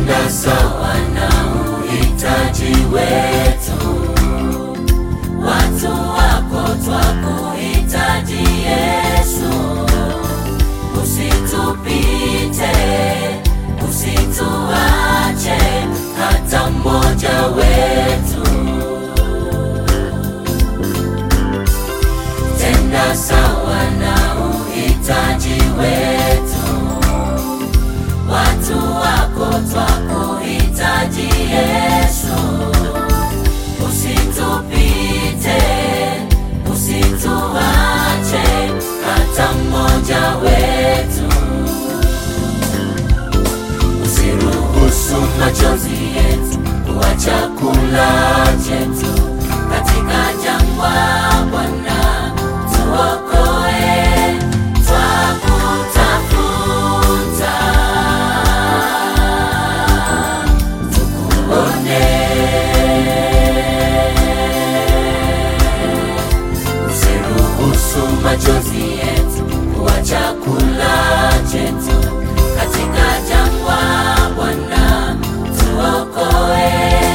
tenda sawa na uhitaji wetu. Watu wako twakuhitaji Yesu, usitupite, usituache hata mmoja wetu. Tenda sawa na uhitaji wetu. Watu wako twakuhitaji Yesu, usitupite, usituache hata mmoja wetu. Usiruhusu machozi yetu kuwa chakula chetu katika jangwa, Bwana tuokoe, twakutafuta tukuone. Usiruhusu machozi yetu kuwa chakula chetu katika jangwa, Bwana tuokoe,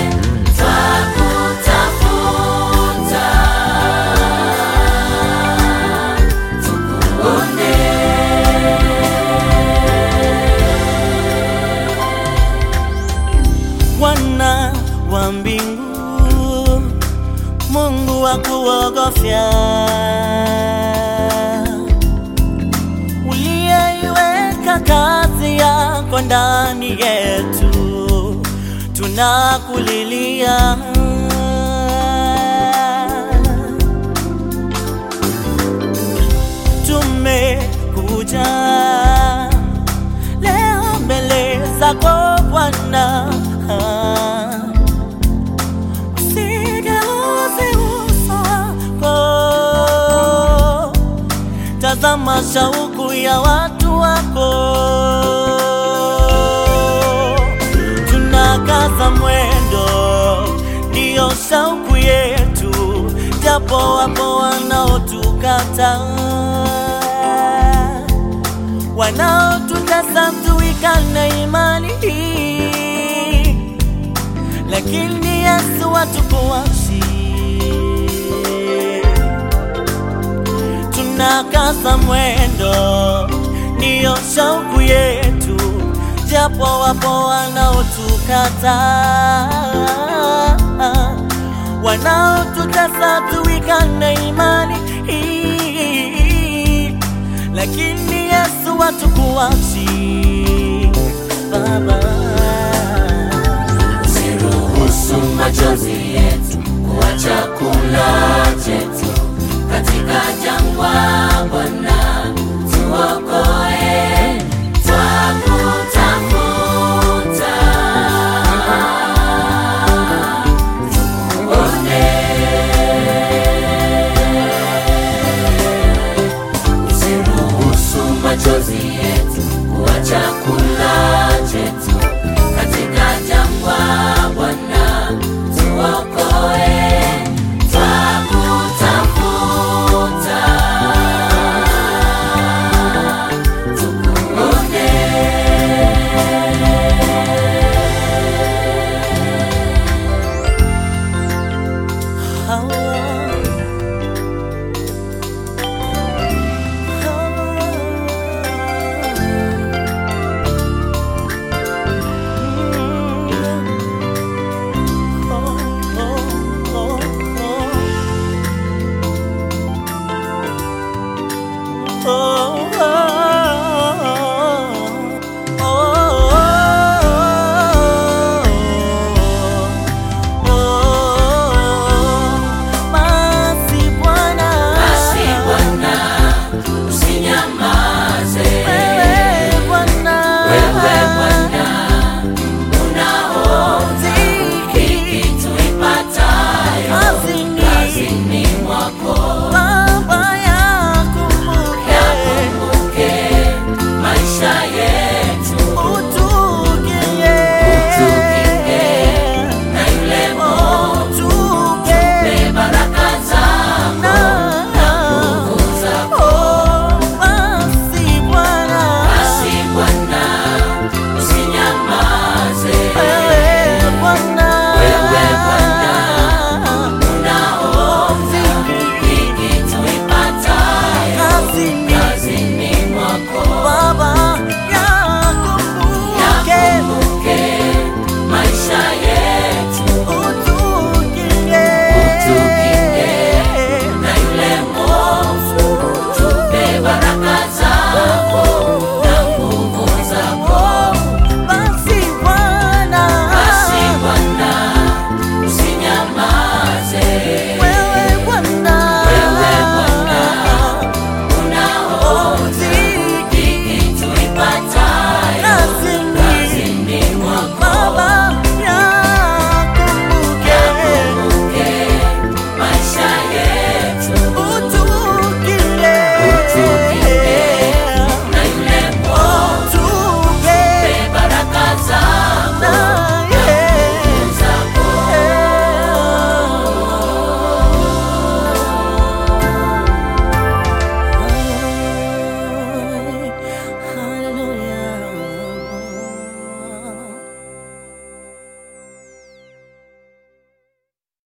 twakutafuta tukuone. Bwana wa mbingu, Mungu wa kuogofya, uliyeiweka kazi yako ndani yetu, tunakulilia. Tumekuja leo mbele zako Bwana, usigeuze uso wako, tazama shauku ya watu wako, tunakaza mwendo, ndiyo shauku yetu, japo wapo wanaotukata wanaotutesa tuikane imani hii, lakini Yesu watukuachi, tunakaza mwendo, ndiyo shauku yetu, japo wapo wanaotukata wanaotutesa tuikane imani hii, lakini Yesu watukuachi Baba. Usiruhusu machozi yetu kuwa chakula chetu katika jangwa,